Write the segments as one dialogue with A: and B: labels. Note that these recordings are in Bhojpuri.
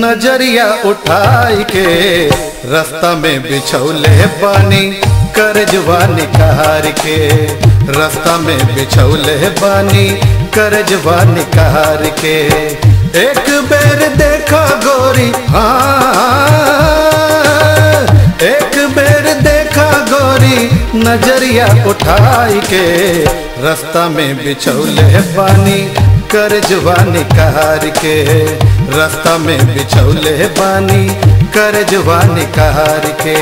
A: नजरिया उठाई के रास्ता में बिछौले बानी कर जवानी कहार के रास्ता में बिछौले बानी कर जवानी कहार के एक बेर देखा गोरी हाँ एक बेर देखा गोरी नजरिया उठाई के रास्ता में बिछौले बानी कर जवानी कहार के रास्ता में बिछौले बानी कर जवानी कहार के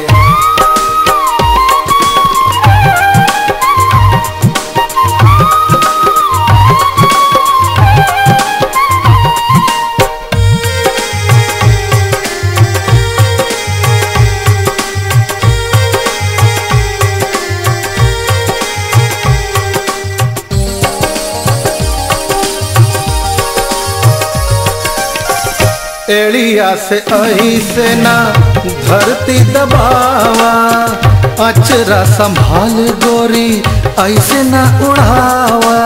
A: एड़िया से आई से ना धरती दबावा अचरा संभाल गोरी ऐसे ना उड़ावा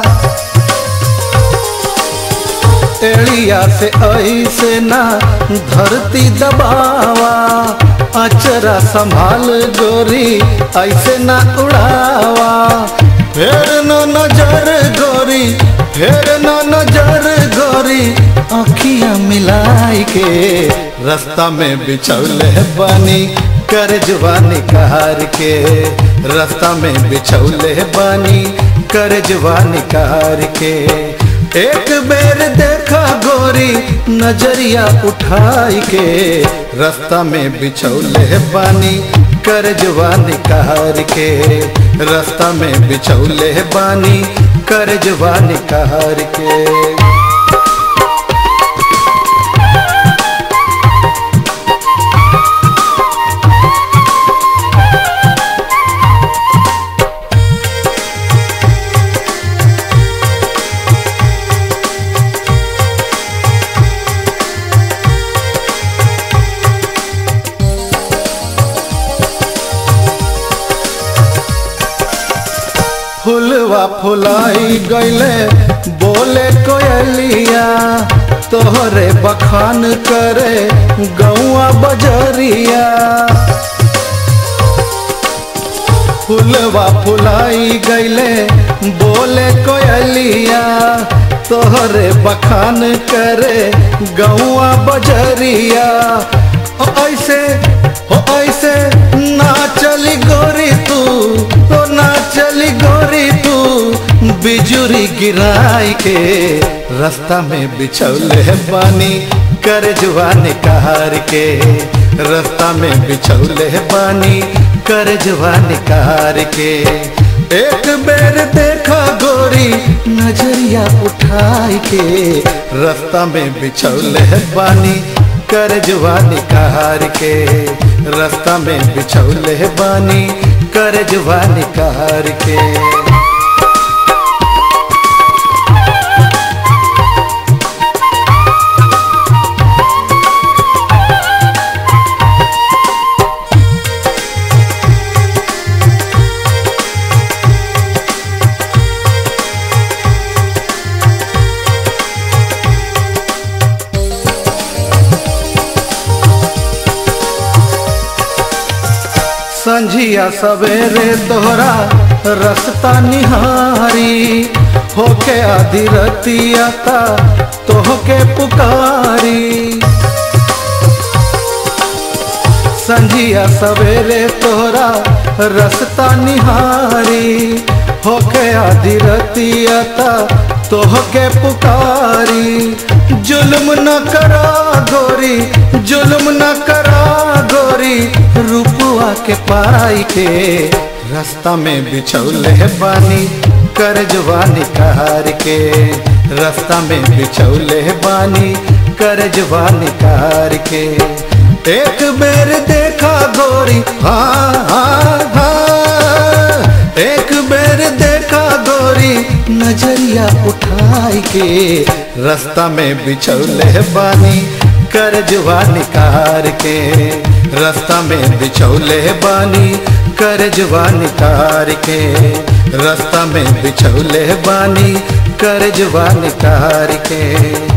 A: एड़िया से आई से ना धरती दबावा अचरा संभाल गोरी ऐसे ना उड़ावा फेर न नजर गोरी फेर न नजर गोरी अखियां मिलाई के रास्ता में बिछौले बानी कर जवानी कहार के रास्ता में बिछौले बानी कर जवानी कहार के एक बेर देखा गोरी नजरिया उठाई के रास्ता में बिछौले बानी कर जवानी कहार के रास्ता में बिछौले बानी कर जवानी कहार के फुलवा फुलाई गईले बोले कोयलिया तोहरे बखान करे गौआ बजरिया फुलवा फुलाई गईले बोले कोयलिया तोहरे बखान करे गौआ बजरिया ओ ऐसे हो ऐसे ना चली गोरी तू तो ना चली गोरी तू बिजुरी गिराई के रास्ता में बिछौले बानी कर जवानी कहार के रास्ता में बिछौले बानी कर जवानी कहार के एक बेर देखा गोरी नजरिया उठाई के रास्ता में बिछौले बानी कर जवानी कहार के रास्ता में बिछौले बानी कर जवानी कहार के संझिया सवेरे तोहरा रस्ता निहारी होके आधी रतिया ता तोहके पुकारी संझिया सवेरे तोहरा रस्ता निहारी होके आधी रतिया ता तोहके पुकारी जुल्म न करा गोरी जुल्म न करा गोरी रुपुआ के पाई के रास्ता में बिछौले बानी कर जवानी कहार के रास्ता में बिछौले बानी कर जवानी कहार के एक बेर देखा गोरी हाँ हाँ हाँ एक बेर देखा गोरी नजरिया उठाई के रास्ता में बिछौले बानी कर जवानी कार के रास्ता में बिछौले बानी कर जवानी कार के रास्ता में बिछौले बानी कर जवानी कार के